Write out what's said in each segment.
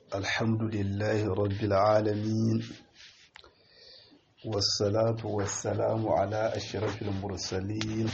الحمد لله رب العالمين والصلاة والسلام على أشرف المرسلين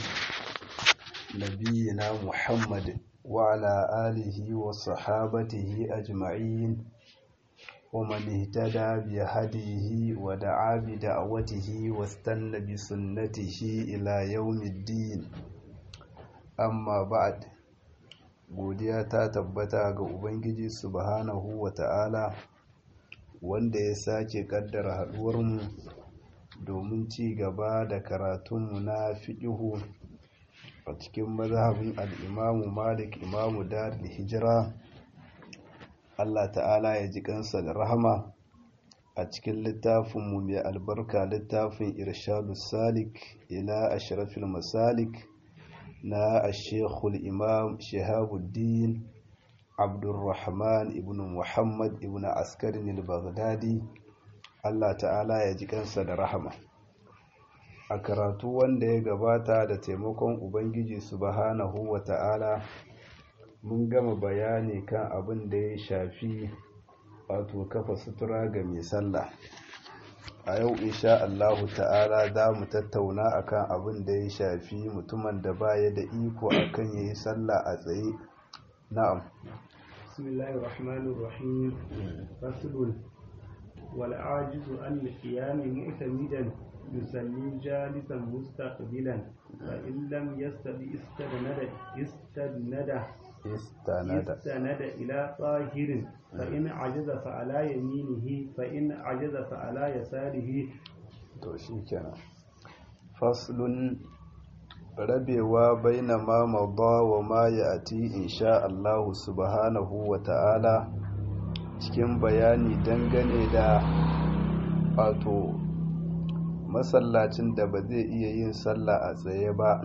نبينا محمد وعلى آله وصحابته أجمعين ومن اهتدى بهديه ودعا بدعوته واستنى بسنته إلى يوم الدين أما بعد godiya ta tabbata ga ubangiji subhanahu wa ta'ala wanda ya sake kaddara haduwarmu domin ci gaba da karatunmu na fiƙihu a cikin mazhabin al'imamu malik imamu dar da hijira allah ta'ala ya ji kansa da rahama a cikin littafinmu mai albarka littafin irshadu salik ila ashrafil masalik na ashekul imam shahabuddin abdulrahman ibn muhammad ibn askarin al-baghdadi allah ta'ala ya ji kansa da rahama a karatu wanda ya gabata da taimakon ubangiji subhanahu wa ta'ala mun gama bayani kan abin da ya shafi wato kafa sutura ga mai sallah a yau insha Allahu ta'ala za mu tattauna akan abin da ya shafi mutumin da baya da iko akan yayi sallah a tsaye na'am bismillahir rahmanir rahim faslun wal ajizu an qiyam mu'tamidan yusalli jalisan mustaqbilan fa in lam yastadi istadnada istadnada istanada istanada ila tahirin فإن عجز فعلى يمينه فإن عجز فعلى يساره to shikenan faslun rabewa baina ma madha wa ma ya'ti insha Allah subhanahu wa ta'ala cikin bayani dangane da wato masallacin da ba zai iya yin sallah a tsaye ba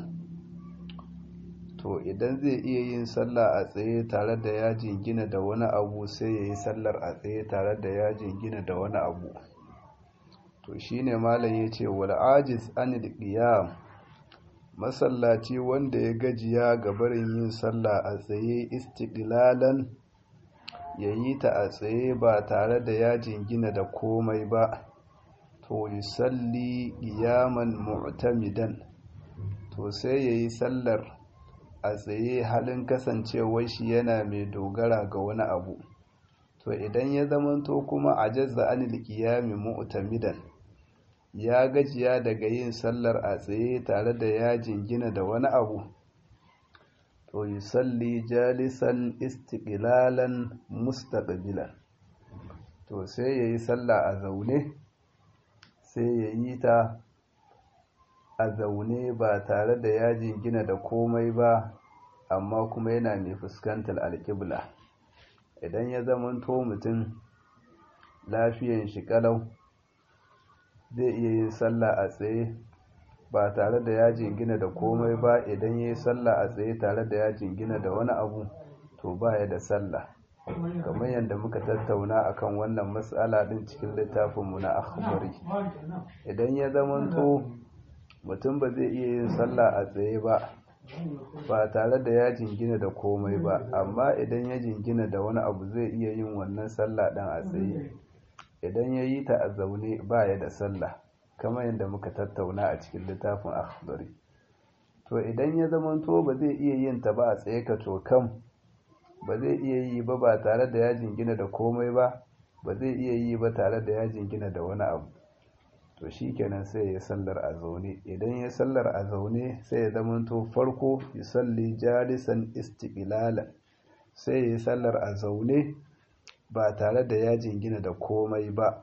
to idan zai iya yin sallah a tsaye tare da ya jingina da wani abu sai ya yi sallar a tsaye tare da ya jingina da wani abu to shine malam ya ce wal ajiz anil qiyam masallaci wanda ya gajiya ga barin yin sallah a tsaye istiqlalan ya yi ta a tsaye ba tare da ya jingina da komai ba to yusalli qiyaman mu'tamidan to sai ya yi sallar a tsaye halin kasancewar shi yana mai dogara ga wani abu to idan ya zamanto kuma a jazza anil qiyami mu'tamidan ya gajiya daga yin sallar a tsaye tare da ya jingina da wani abu to yusalli jalisan istiqlalan mustaqbilan to sai yayi sallah a zaune sai yayi ta a zaune ba tare da ya jingina da komai ba amma kuma yana mai fuskantar alƙibla idan ya zamanto mutum lafiyan shi kalau zai iya yin sallah a tsaye ba tare da ya jingina da komai ba idan ya yi sallah a tsaye tare da ya jingina da wani abu to ba ya da sallah kamar yadda muka tattauna akan wannan matsala din cikin littafinmu na akhbari idan ya zamanto mutum ba zai iya yin sallah a tsaye ba ba tare da ya jingina da komai ba amma idan ya jingina da wani abu zai iya yin wannan sallah ɗan a tsaye idan ya yi ta a zaune ba ya da sallah kamar yadda muka tattauna a cikin littafin akhbari to idan ya zamanto ba zai iya yin ta ba a tsaye ka to kam ba zai iya yi ba ba tare da ya jingina da komai ba ba zai iya yi ba tare da ya jingina da wani abu to shi kenan sai ya sallar a zaune idan ya sallar a zaune sai ya zamanto farko ya salli jalisan istiqlalan sai ya sallar a zaune ba tare da ya jingina da komai ba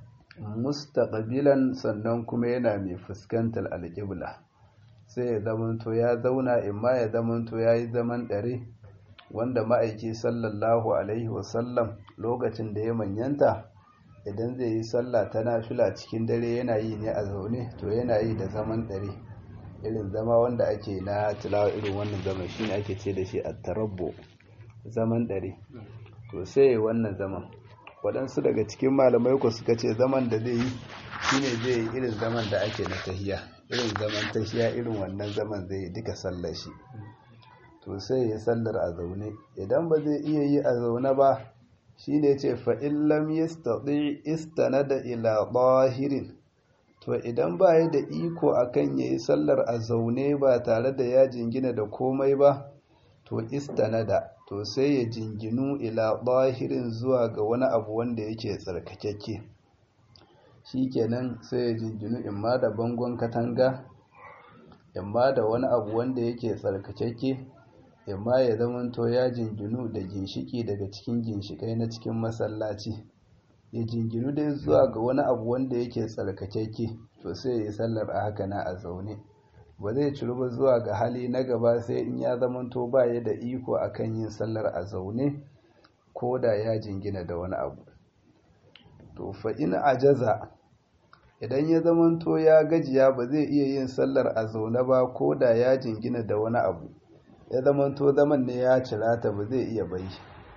mustaqbilan sannan kuma yana mai fuskantar alƙibla sai ya zamanto ya zauna imma ya zamanto ya yi zaman ɗare wanda ma'aiki sallallahu alaihi wasallam lokacin da ya manyanta idan zai yi sallah ta nafila cikin dare yana yi ne a zaune to yana yi da zaman dare irin zama wanda ake na tilawa irin wannan zaman shine ake ce da shi at-tarabbu zaman dare to sai wannan zaman waɗansu daga cikin malamai ku suka ce zaman da zai yi shine zai yi irin zaman da ake na tahiya irin zaman tahiya irin wannan zaman zai yi duka sallar shi to sai ya sallar a zaune idan ba zai iya yi a zaune ba shi ne ce fa'in lam yastati istanada ila zahirin to idan ba ya da iko akan ya yi sallar a zaune ba tare da ya jingina da komai ba to istanada to sai ya jinginu ila zahirin zuwa ga wani abu wanda yake tsarkakakke shi kenan sai ya jinginu imma da bangon katanga imma da wani abu wanda yake tsarkakakke imma ya zamanto ya jinginu da ginshiki daga cikin ginshikai na cikin masallaci ya jinginu dai zuwa ga wani abu wanda yake tsarkakakke to sai ya yi sallar a haka na a zaune ba zai ciru ba zuwa ga hali na gaba sai in ya zamanto ba ya da iko akan yin sallar a zaune ko da ya jingina da wani abu to fa in ajaza idan ya zamanto ya gajiya ba zai iya yin sallar a zaune ba ko da ya jingina da wani abu ya zamanto zaman ne ya cirata ba zai iya bai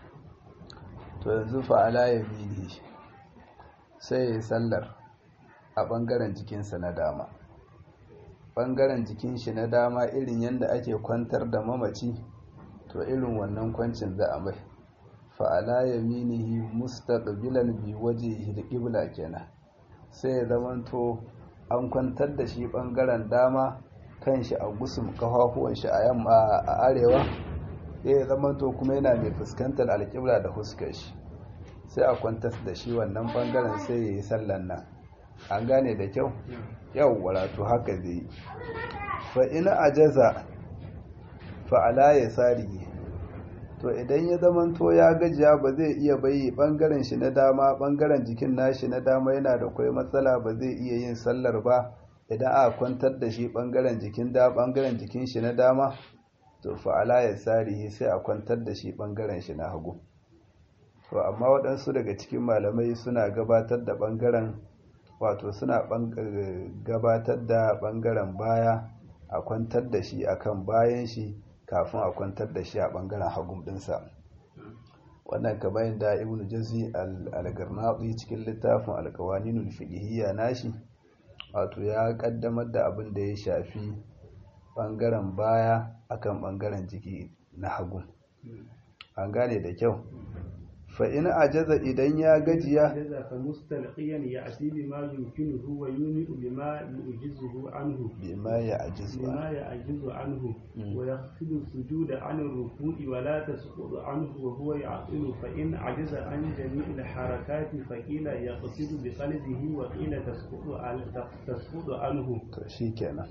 to yanzu fa'ala ya bihi sai ya yi sallar a ɓangaren jikinsa na dama ɓangaren jikin shi na dama irin yadda ake kwantar da mamaci to irin wannan kwancin za a mai fa'ala ya minihi mustaqbilan bi waje da ƙibla kenan sai ya zamanto an kwantar da shi ɓangaren dama kan shi a gusum kafafuwan shi a yamma a arewa ya zamanto kuma yana mai fuskantar alƙibla da huskar shi sai a kwantar da shi wannan ɓangaren sai ya yi sallan nan an gane da kyau yau waratu haka zai yi fa ina ajaza fa'ala ya sari to idan ya zamanto ya gajiya ba zai iya bayi bangaren shi na dama bangaren jikin nashi na dama yana da kwai matsala ba zai iya yin sallar ba idan a kwantar da shi bangaren jikin da bangaren jikin shi na dama to fa'ala ya sari sai a kwantar da shi bangaren shi na hagu to amma waɗansu daga cikin malamai suna gabatar da bangaren wato suna gabatar da bangaren baya a kwantar da shi akan bayan shi kafin a kwantar da shi a bangaren hagun dinsa wannan ka bayan da ibnu jazi al-garnati cikin littafin al-qawaninul fiqhiyya nashi wato ya kaddamar da abin da ya shafi bangaren baya akan bangaren jiki na hagu an gane da kyau fa in ajaza idan ya gajiya ajaza fa mustalqiyan ya'ti bima yumkinuhu wa yuni'u bima yu'jizuhu anhu bima ya ajizu بما يعجز عنه ويخفض السجود عن الركوع ولا تسقط عنه وهو يعقل فإن عجز عن جميع الحركات فقيل يقصد بقلبه وقيل تسقط تسقط عنه to shikenan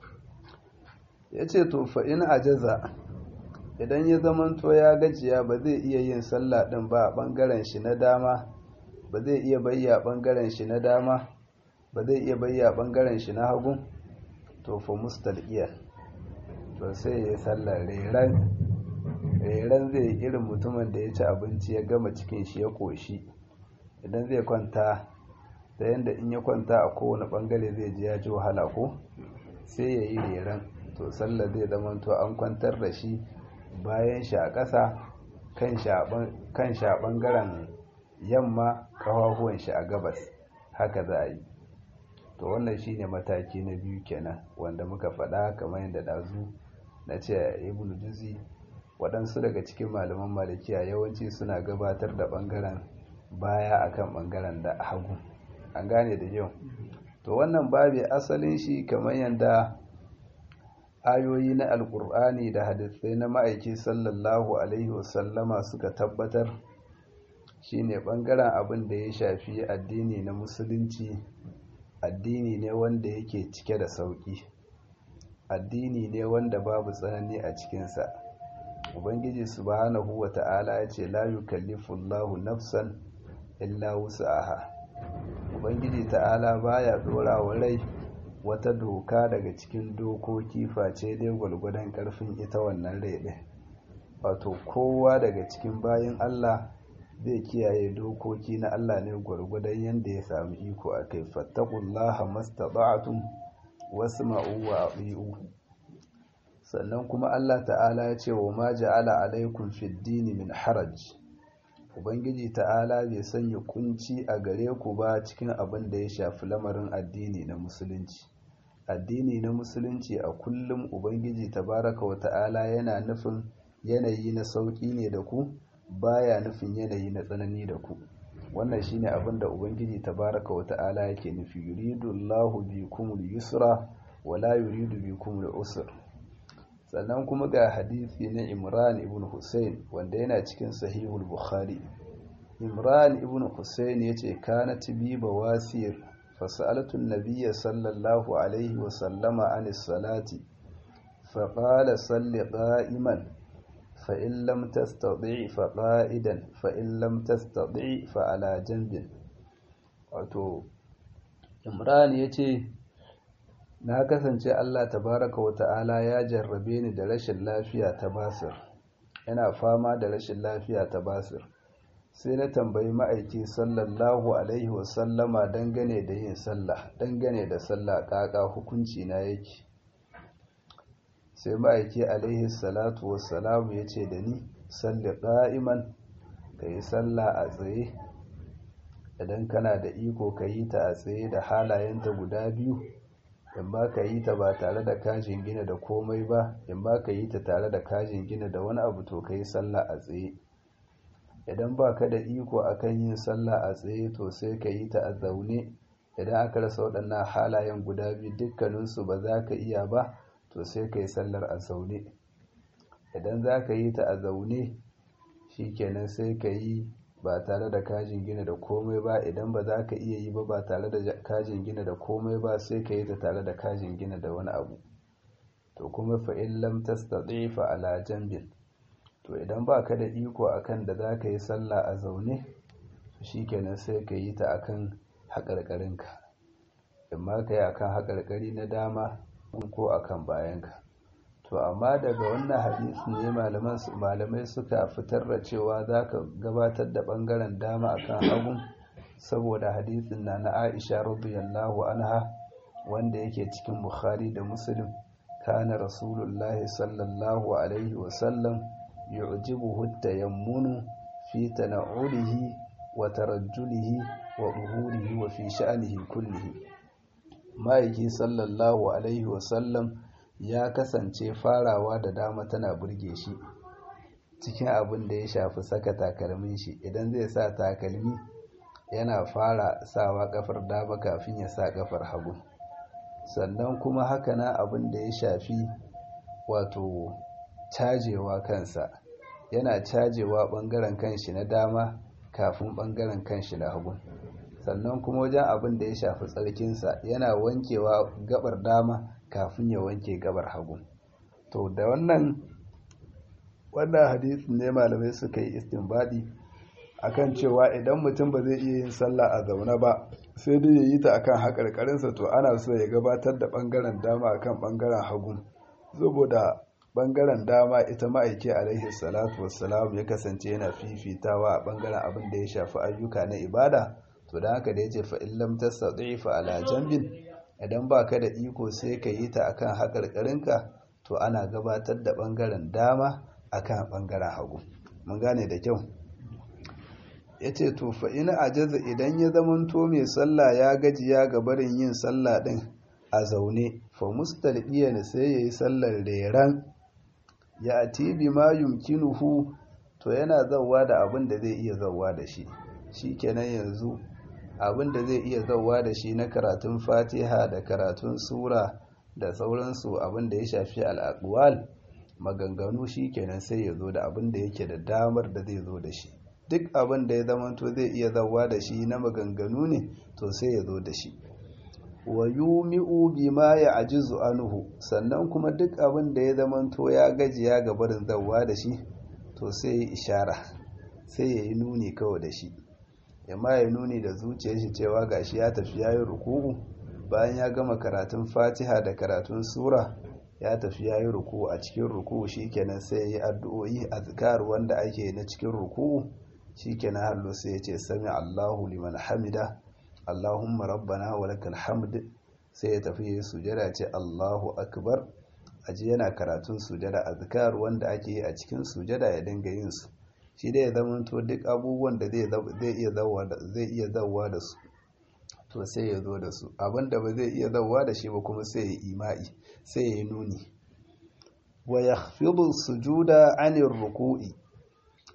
yace to fa in ajaza idan ya zamanto ya gajiya ba zai iya yin sallah din ba a bangaren shi na dama ba zai iya bayya bangaren shi na dama ba zai iya bayya bangaren shi na hagu to fa mustalqiya to sai ya sallar reran reran zai irin mutumin da ya ci abinci ya gama cikin shi ya koshi idan zai kwanta da yanda in ya kwanta a kowane bangare zai ji ya ji wahala ko sai ya yi reran to sallar zai zama to an kwantar da shi bayan shi a ƙasa kan shi a ɓangaren yamma ƙafafuwan shi a gabas haka za a yi to wannan shine mataki na biyu kenan wanda muka faɗa kamar yadda ɗazu na ce ibn juzi waɗansu daga cikin malaman malikiya yawanci suna gabatar da ɓangaren baya akan ɓangaren da hagu an gane da yau to wannan babi asalin shi kamar yadda ayoyi na alkur'ani da hadisai na ma'aiki sallallahu alaihi wasallama suka tabbatar shine bangaren abin da ya shafi addini na musulunci addini ne wanda yake cike da sauki addini ne wanda babu tsanani a cikinsa ubangiji subhanahu wa ta'ala ya ce la yukallifullahu nafsan illa wus'aha ubangiji ta'ala baya dora wa rai wata doka daga cikin dokoki face dai gwalgwadon karfin ita wannan rai ɗin wato kowa daga cikin bayan Allah zai kiyaye dokoki na Allah ne gwargwadon yadda ya sami iko a kai fattakullaha mastata'tum wasma'u wa ati'u sannan kuma Allah ta'ala ya ce wa ma ja'ala alaikum fid dini min haraj ubangiji ta'ala bai sanya kunci a gare ku ba cikin abin da ya shafi lamarin addini na musulunci addini na musulunci a kullum ubangiji tabaraka wa ta'ala yana nufin yanayi na sauƙi ne da ku baya nufin yanayi na tsanani da ku wannan shine abin da ubangiji tabaraka wa ta'ala yake nufi yuridu Allahu bikumul yusra wa la yuridu bikumul usr sannan kuma ga hadisi na Imran ibn Hussein wanda yana cikin sahihul Bukhari Imran ibn Hussein yace kanat bi bawasir fasalatu an-nabiy sallallahu alaihi wa sallama anis salati فقال صل قائما فإن لم تستطيع فقائدا فإن لم تستطيع فعلى جنب wato imran ya ce na kasance allah tabaraka wa ta'ala ya jarrabe ni da rashin lafiya ta basir yana fama da rashin lafiya ta basir sai na tambayi ma'aiki sallallahu alaihi wasallama dangane da yin sallah dangane da sallah kaka hukunci na yake sai ma'aiki alaihi salatu wassalamu ya ce da ni salli ƙa'iman ka yi sallah a tsaye idan kana da iko ka yi ta a tsaye da halayenta guda biyu in ba ka yi ta ba tare da kajin gina da komai ba in ba ka yi ta tare da kajin gina da wani abu to ka yi sallah a tsaye idan ba ka da iko akan yin sallah a tsaye to sai ka yi ta a zaune idan aka rasa waɗannan halayen guda biyu dukkaninsu ba za ka iya ba to sai ka yi sallar a zaune idan za ka yi ta a zaune shi kenan sai ka yi ba tare da kajin gina da komai ba idan ba za ka iya yi ba ba tare da kajin gina da komai ba sai ka yi ta tare da kajin gina da wani abu to kuma fa'in lam tastati fa ala jambin to idan ba ka da iko akan da za ka yi sallah a zaune shi kenan sai ka yi ta akan haƙarƙarinka in ma ka yi akan haƙarƙari na dama ko akan bayanka to amma daga wannan hadisi ne malamai suka fitar da cewa za ka gabatar da ɓangaren dama akan hagun saboda hadisin na na aisha radiyallahu anha wanda yake cikin bukhari da muslim kana rasulullahi sallallahu alaihi wasallam yu'jibuhu tayammunu fi tana'ulihi wa tarajjulihi wa duhurihi wa fi sha'anihi kullihi ma'aiki sallallahu alaihi wasallam ya kasance farawa da dama tana burge shi cikin abin da ya shafi saka takalmin shi idan zai sa takalmi yana fara sawa kafar dama kafin ya sa kafar hagu sannan kuma haka na abin da ya shafi wato cajewa kansa yana cajewa bangaren kanshi na dama kafin bangaren kanshi na hagu sannan kuma wajen abin da ya shafi tsarkinsa yana wankewa gabar dama kafin ya wanke gabar hagu to da wannan wannan hadisin ne malamai suka yi istinbadi akan cewa idan mutum ba zai iya yin sallah a zaune ba sai dai ya yi ta akan haƙarƙarinsa to ana so ya gabatar da ɓangaren dama akan ɓangaren hagu saboda ɓangaren dama ita ma'aiki alaihi salatu wassalam ya kasance yana fifitawa a ɓangaren abin da ya shafi ayyuka na ibada to da haka da ya ce fa'in lamtar fa ala jambin idan ba ka da iko sai ka yi ta akan haƙarƙarinka to ana gabatar da ɓangaren dama akan ɓangaren hagu mun gane da kyau ya ce to fa'ina a jaza idan ya zamanto mai sallah ya gajiya ga barin yin sallah ɗin a zaune fa mustalbiyan sai ya yi sallar reran ya atibi ma yumkinuhu to yana zauwa da abin da zai iya zauwa da shi shi kenan yanzu abin da zai iya zauwa da shi na karatun fatiha da karatun sura da sauransu abin da ya shafi al'aƙwal maganganu shi kenan sai ya zo da abin da yake da damar da zai zo da shi duk abin da ya zamanto zai iya zauwa da shi na maganganu ne to sai ya zo da shi wa yumi'u bima ya ajizu anhu sannan kuma duk abin da ya zamanto ya gajiya ga barin zauwa da shi to sai ya ishara sai ya yi nuni kawai da shi yamma ya nuni da zuciyar shi cewa gashi ya tafi ya yi ruku'u bayan ya gama karatun fatiha da karatun sura ya tafi ya yi ruku'u a cikin ruku'u shikenan sai ya yi addu'o'i azkar wanda ake na cikin ruku'u shikenan hallo sai ya ce sami Allahu liman hamida Allahumma rabbana wa lakal hamd sai ya tafi ya yi sujada ce Allahu akbar aji yana karatun sujada azkar wanda ake yi a cikin sujada ya dinga yin su shi dai ya zamanto duk abubuwan da zai iya zauwa da su to sai ya zo da su abinda ba zai iya zauwa da shi ba kuma sai ya ima'i sai ya yi nuni wa yakhfidu sujuda anir ruku'i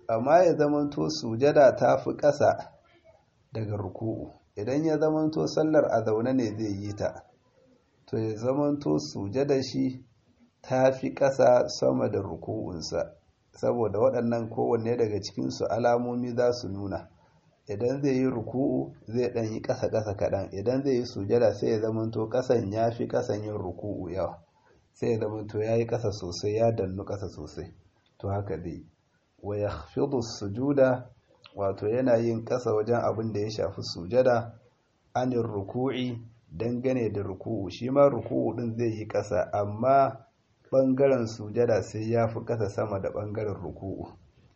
amma ya zamanto sujada ta fi ƙasa daga ruku'u idan ya zamanto sallar a zaune ne zai yi ta to ya zamanto sujada shi ta fi ƙasa sama da ruku'unsa saboda waɗannan kowanne daga cikinsu alamomi za su nuna idan zai yi ruku'u zai ɗan yi ƙasa-ƙasa kaɗan idan zai yi sujada sai ya zamanto ƙasan ya fi ƙasan yin ruku'u yawa sai ya zamanto ya yi ƙasa sosai ya dannu ƙasa sosai to haka dai wa ya sujuda wato yana yin ƙasa wajen abin da ya shafi sujada anin ruku'i dangane da ruku'u shi ma ruku'u ɗin zai yi ƙasa amma ɓangaren sujada sai ya fi ƙasa sama da ɓangaren ruku'u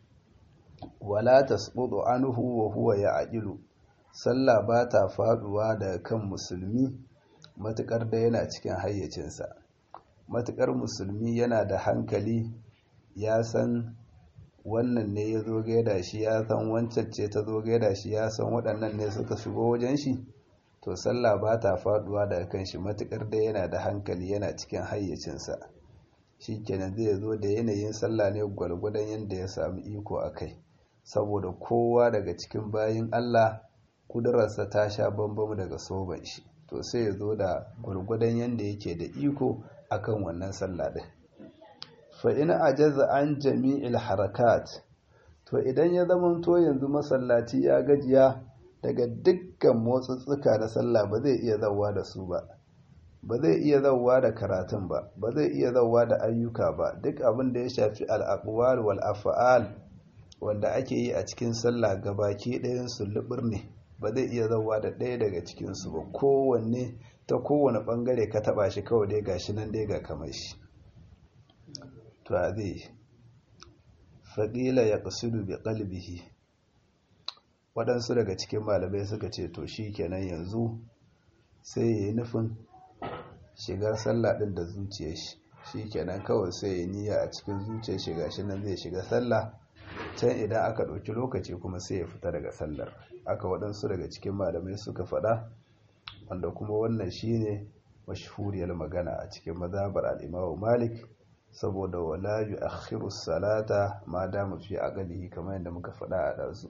wala tasqutu anhu wa huwa ya'qilu sallah ba ta faduwa daga kan musulmi matukar da yana cikin hayyacinsa matukar musulmi yana da hankali ya san wannan ne ya zo gaida shi ya san wancan ce ta zo gaida shi ya san waɗannan ne suka shigo wajen shi to sallah ba ta faduwa daga kan shi matukar da yana da hankali yana cikin hayyacinsa shi kenan zai zo da yanayin sallah ne gwalgwadon yadda ya sami iko a kai saboda kowa daga cikin bayin Allah kudurarsa ta sha bambam daga soban shi to sai ya zo da gwargwadon yadda yake da iko akan wannan sallah din fa in ajaza an jami'il harakat to idan ya zamanto yanzu masallaci ya gajiya daga dukkan motsutsuka na sallah ba zai iya zauwa da su ba ba zai iya zauwa da karatun ba ba zai iya zauwa da ayyuka ba duk abin da ya shafi al'aqwal wal af'al wanda ake yi a cikin sallah gabaki ɗayan su lubur ne ba zai iya zauwa da ɗaya daga cikin su ba kowanne ta kowane ɓangare ka taɓa shi kawai dai gashi nan dai ga kamar shi to a zai faƙila ya ƙasudu bi ƙalbihi waɗansu daga cikin malamai suka ce to shi kenan yanzu sai ya yi nufin shigar sallah ɗin da zuciyar shi shi kenan kawai sai ya niyya a cikin zuciyar shiga shi nan zai shiga sallah can idan aka ɗauki lokaci kuma sai ya fita daga sallar aka waɗansu daga cikin malamai suka faɗa wanda kuma wannan shine mashhuriyar magana a cikin mazhabar al-Imam Malik saboda wala yu'akhiru salata ma dama fi aqlihi kamar yadda muka faɗa a dazu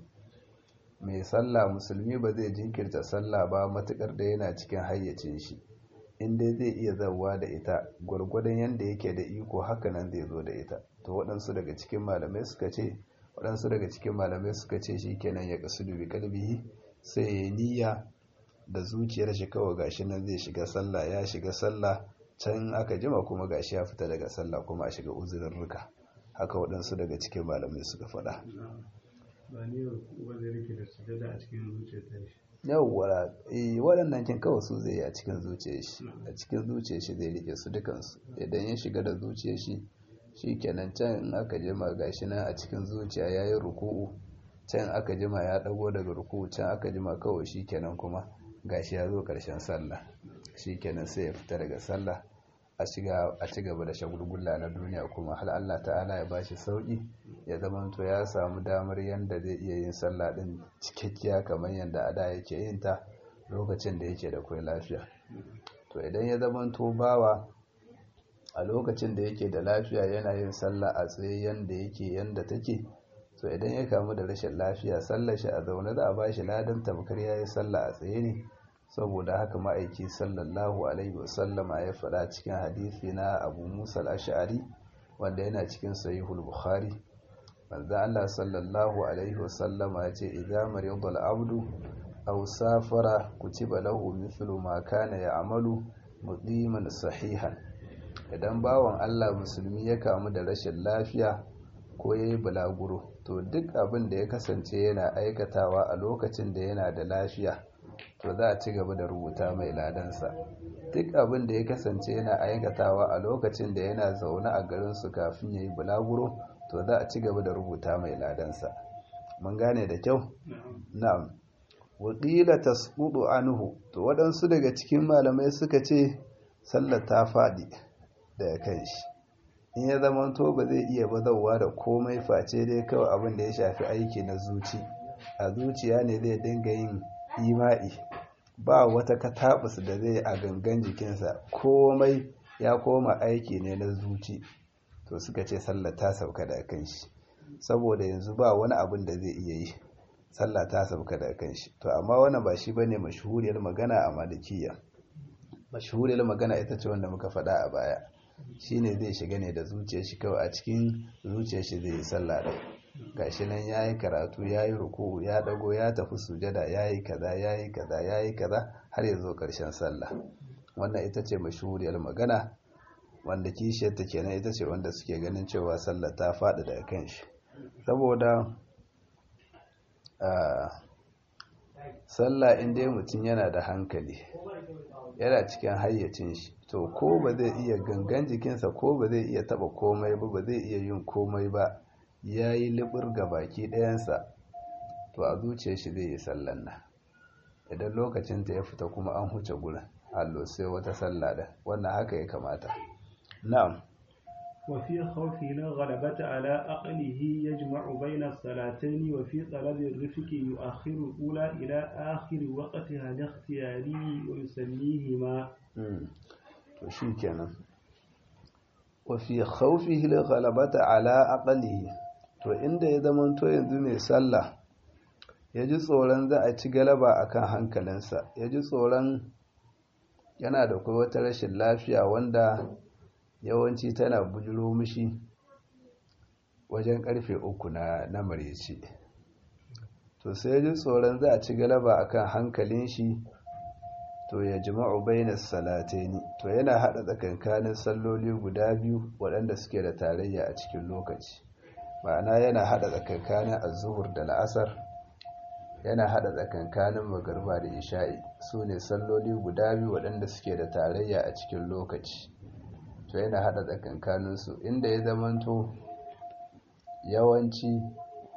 mai sallah musulmi ba zai jinkirta sallah ba matukar da yana cikin hayyacin shi inda zai iya zawa da ita gwargwadon yadda yake da iko haka nan zai zo da ita to waɗansu daga cikin malamai suka ce waɗansu daga cikin malamai suka ce shi kenan ya kasu dubi kalbihi sai ya niyya da zuciyar shi kawai gashi nan zai shiga sallah ya shiga sallah can aka jima kuma gashi ya fita daga sallah kuma a shiga uzurin ruka haka waɗansu daga cikin malamai suka faɗa ba ne ba zai rike da sujada a cikin zuciyar ta shi yawwa waɗannan kin kawai su zai yi a cikin zuciyar shi a cikin zuciyar shi zai rike su dukansu idan ya shiga da zuciyar shi shi kenan can in aka jima gashi nan a cikin zuciya ya yi ruku'u can aka jima ya ɗago daga ruku'u can aka jima kawai shi kenan kuma gashi ya zo ƙarshen sallah shi kenan sai ya fita daga sallah a ci gaba da shagulgula na duniya kuma hal Allah ta'ala ya bashi sauki ya zamanto ya samu damar yanda zai iya yin sallah din cikakkiya kamar yanda a da yake yin ta lokacin da yake da kai lafiya to idan ya zamanto bawa a lokacin da yake da lafiya yana yin sallah a tsaye yanda yake yanda take to idan ya kamu da rashin lafiya sallar shi a zaune za a bashi ladan tamkar yayi sallah a tsaye ne saboda haka ma'aiki sallallahu alaihi wasallama ya faɗa cikin hadisi na abu musa al-ash'ari wanda yana cikin sahihul bukhari manzo Allah sallallahu alaihi wasallama ya ce idza marida al-abdu aw safara kutiba lahu mithlu ma kana ya'malu muqiman sahihan idan bawan Allah musulmi ya kamu da rashin lafiya ko yayi bulaguro to duk abin da ya kasance yana aikatawa a lokacin da yana da lafiya to za a ci gaba da rubuta mai ladansa duk abin da ya kasance yana aikatawa a lokacin da yana zaune a garinsu kafin ya yi bulaguro to za a ci gaba da rubuta mai ladansa mun gane da kyau na'am wakila tasqudu anhu to waɗansu daga cikin malamai suka ce sallar ta faɗi daga kan shi in ya zama to ba zai iya bazawa da komai face dai kawai abin da ya shafi aiki na zuci a zuciya ne zai dinga yin ima'i ba wata katabus da zai a gangan jikinsa komai ya koma aiki ne na zuci to suka ce sallar ta sauka da kan shi saboda yanzu ba wani abin da zai iya yi sallah ta sauka da kan shi to amma wannan ba shi bane mashhuriyar magana a malikiya mashhuriyar magana ita ce wanda muka faɗa a baya shine zai shiga ne da zuciyar shi kawai a cikin zuciyar shi zai yi sallah da gashi nan yayi karatu yayi ruku'u ya dago ya tafi sujada yayi kaza yayi kaza yayi kaza har ya zo karshen sallah wannan ita ce mashhuriyar magana wanda kishiyar ta kenan ita ce wanda suke ganin cewa sallah ta faɗi daga kan shi saboda sallah in dai mutum yana da hankali yana cikin hayyacin shi to ko ba zai iya gangan jikinsa ko ba zai iya taba komai ba ba zai iya yin komai ba ya yi libir ga baki ɗayansa to a zuciyar shi zai yi sallan nan idan lokacinta ya fita kuma an huce gurin allo sai wata sallah da wannan haka ya kamata na'am وفي خوفه الغلبة على عقله يجمع بين الصلاتين وفي طلب الرفق يؤخر الأولى إلى آخر وقتها الاختياري ويسميهما to shi kenan wafi khawfihi al-ghalabata ala aqlihi to inda ya zama to yanzu mai sallah ya ji tsoron za a ci galaba akan hankalinsa ya ji tsoron yana da kuma wata rashin lafiya wanda yawanci tana bujiro mishi wajen karfe uku na na mareci to sai ji tsoron za a ci galaba akan hankalin shi to ya jima'u bainas salataini to yana hada tsakankanin salloli guda biyu waɗanda suke da tarayya a cikin lokaci ma'ana yana hada tsakankanin az-zuhur da la'asar yana hada tsakankanin magarba da isha'i su ne salloli guda biyu waɗanda suke da tarayya a cikin lokaci to yana hada tsakankaninsu inda ya zamanto yawanci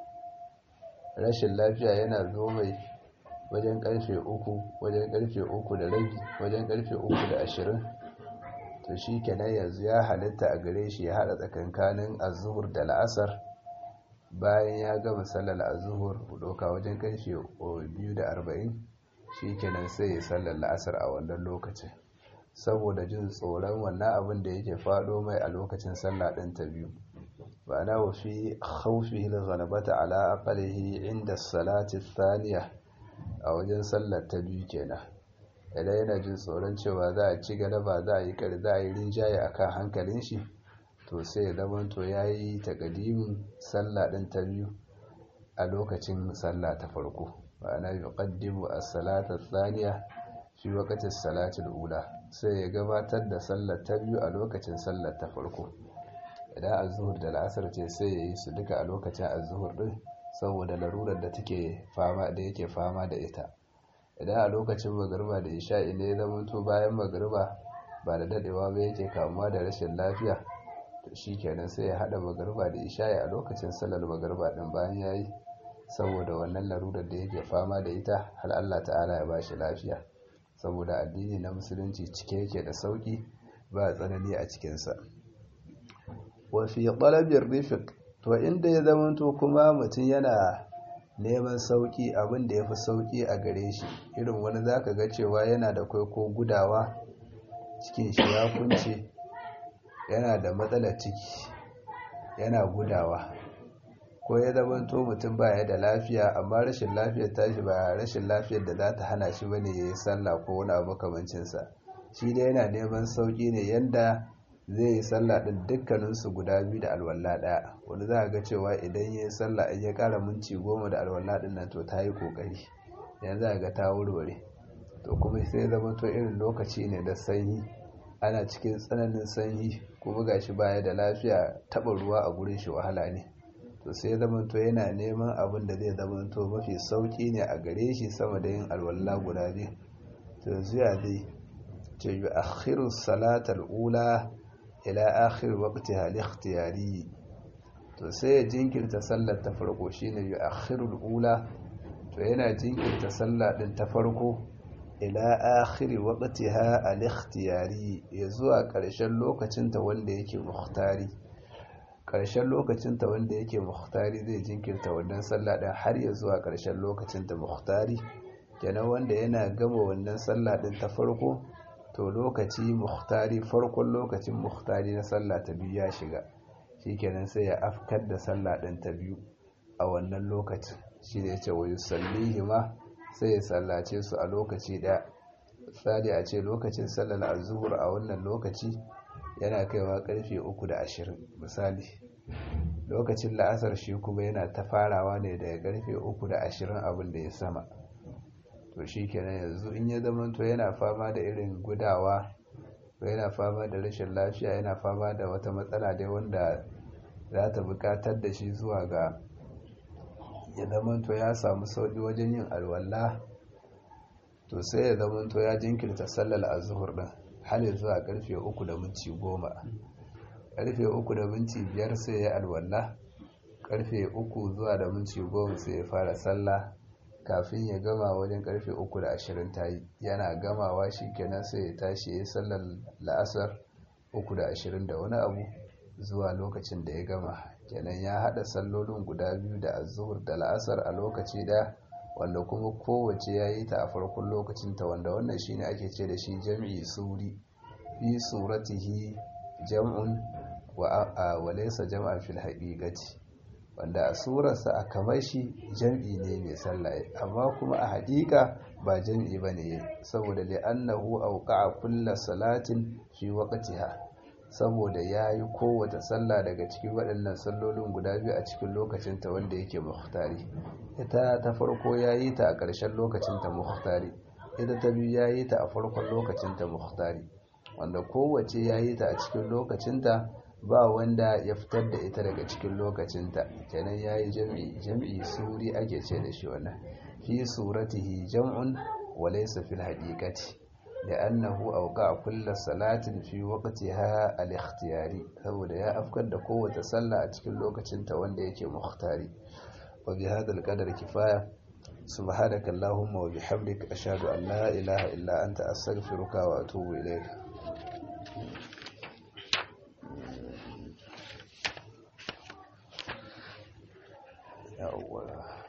rashin lafiya yana zo mai wajen karfe uku wajen karfe uku da rabi wajen karfe uku da ashirin to shi kenan yanzu ya halitta a gare shi ya hada tsakankanin azuhur da la'asar bayan ya gama sallar azuhur doka wajen karfe biyu da arba'in shi kenan sai ya sallar la'asar a wannan lokacin saboda jin tsoron wannan abin da yake faɗo mai a lokacin sallah ɗin ta biyu ba na wafi haufi ghalabata ala aqalihi inda salati thaniya a wajen sallar ta biyu kenan idan yana jin tsoron cewa za a ci galaba za a yi kar za a yi rinjaye akan hankalin shi to sai ya zama to yayi takadimin sallah ɗin ta biyu a lokacin sallah ta farko ma'ana yuqaddimu as-salata thaniya fi waqti as-salati al-ula sai ya gabatar da sallar ta biyu a lokacin sallar ta farko idan az-zuhur da al-asr ce sai ya yi su duka a lokacin az-zuhur din saboda larurar da take fama da yake fama da ita idan a lokacin magariba da isha'i ne ya zama to bayan magariba ba da dadewa ba yake kamuwa da rashin lafiya to shikenan sai ya hada magariba da isha'i a lokacin sallar magariba din bayan yayi saboda wannan larurar da yake fama da ita har Allah ta'ala ya bashi lafiya saboda addini na musulunci cike yake da sauki ba tsanani a cikinsa wa fi talabir rifiq to inda ya zamanto kuma mutum yana neman sauki abin da yafi sauki a gare shi irin wani zaka ga cewa yana da kai ko gudawa cikin shi ya kunce yana da matsalar ciki yana gudawa ko ya zamanto mutum baya da lafiya amma rashin lafiyar tashi ba rashin lafiyar da za ta hana shi bane ya yi sallah ko wani abu kamancinsa shi dai yana neman sauki ne yanda zai yi sallah din dukkaninsu guda biyu da alwala ɗaya wani za a ga cewa idan ya yi sallah in ya ƙara minti goma da alwala ɗin nan to ta yi ƙoƙari yanzu a ga ta wurware to kuma sai zama to irin lokaci ne da sanyi ana cikin tsananin sanyi kuma gashi baya da lafiya taɓa ruwa a gurin shi wahala ne to sai ya zamanto yana neman abin da zai zamanto mafi sauki ne a gare shi sama da yin alwala guda biyu to yanzu ya zai ce yi akhiru salatar ula ila akhir waqti hal ikhtiyari to sai ya jinkirta sallar ta farko shine yi akhirul ula to yana jinkirta sallah din ta farko ila akhir waqtiha al ikhtiyari ya zuwa ƙarshen lokacin ta wanda yake muhtari ƙarshen lokacinta wanda yake muhtari zai jinkirta wannan sallah ɗin har ya zuwa ƙarshen lokacinta muhtari kenan wanda yana gama wannan sallah ɗin ta farko to lokaci muhtari farkon lokacin muhtari na sallah ta biyu ya shiga shikenan sai ya afkar da sallah ɗin ta biyu a wannan lokacin shi ne ce wa yusallihi ma sai ya sallace su a lokaci ɗaya misali a ce lokacin sallar azuhur a wannan lokaci yana kaiwa karfe uku da ashirin misali lokacin la'asar shi kuma yana ta farawa ne daga karfe uku da ashirin abin da ya sama to shi kenan yanzu in ya zamanto yana fama da irin gudawa ko yana fama da rashin lafiya yana fama da wata matsala dai wanda za ta bukatar da shi zuwa ga ya zamanto ya samu sauƙi wajen yin alwala to sai ya zamanto ya jinkirta sallar azuhur din har zuwa karfe uku da minti goma karfe uku da minti biyar sai ya alwala karfe uku zuwa da minti goma sai ya fara sallah kafin ya gama wajen karfe uku da ashirin ta yi yana gamawa shi kenan sai ya tashi ya yi sallar la'asar uku da ashirin da wani abu zuwa lokacin da ya gama kenan ya haɗa sallolin guda biyu da azuhur da la'asar a lokaci ɗaya wanda kuma kowace ya yi ta a farkon lokacinta wanda wannan shi ne ake ce da shi jam'i suri fi suratihi jam'un wa laysa jam'an fil haqiqati wanda a surarsa a kamar shi jam'i ne mai sallah amma kuma a haƙiƙa ba jam'i bane saboda li annahu awqa'a kulla salatin fi waqtiha saboda yayi kowace sallah daga cikin waɗannan sallolin guda biyu a cikin lokacinta wanda yake muhtari ita ta farko yayi ta a ƙarshen lokacinta muhtari ita ta biyu yayi ta a farkon lokacinta muhtari wanda kowace yayi ta a cikin lokacinta ba wanda ya fitar da ita daga cikin lokacinta kenan yayi jam'i jam'i suri ake ce da shi wannan fi suratihi jam'un wa laysa fil haqiqati li'annahu awqa'a kull salatin fi waqtiha al-ikhtiyari saboda ya afkar da kowace sallah a cikin lokacinta wanda yake muhtari wa bi hadha al-qadar kifaya subhanaka allahumma wa bihamdika ashhadu an la ilaha illa anta astaghfiruka wa atubu ilayk yawwa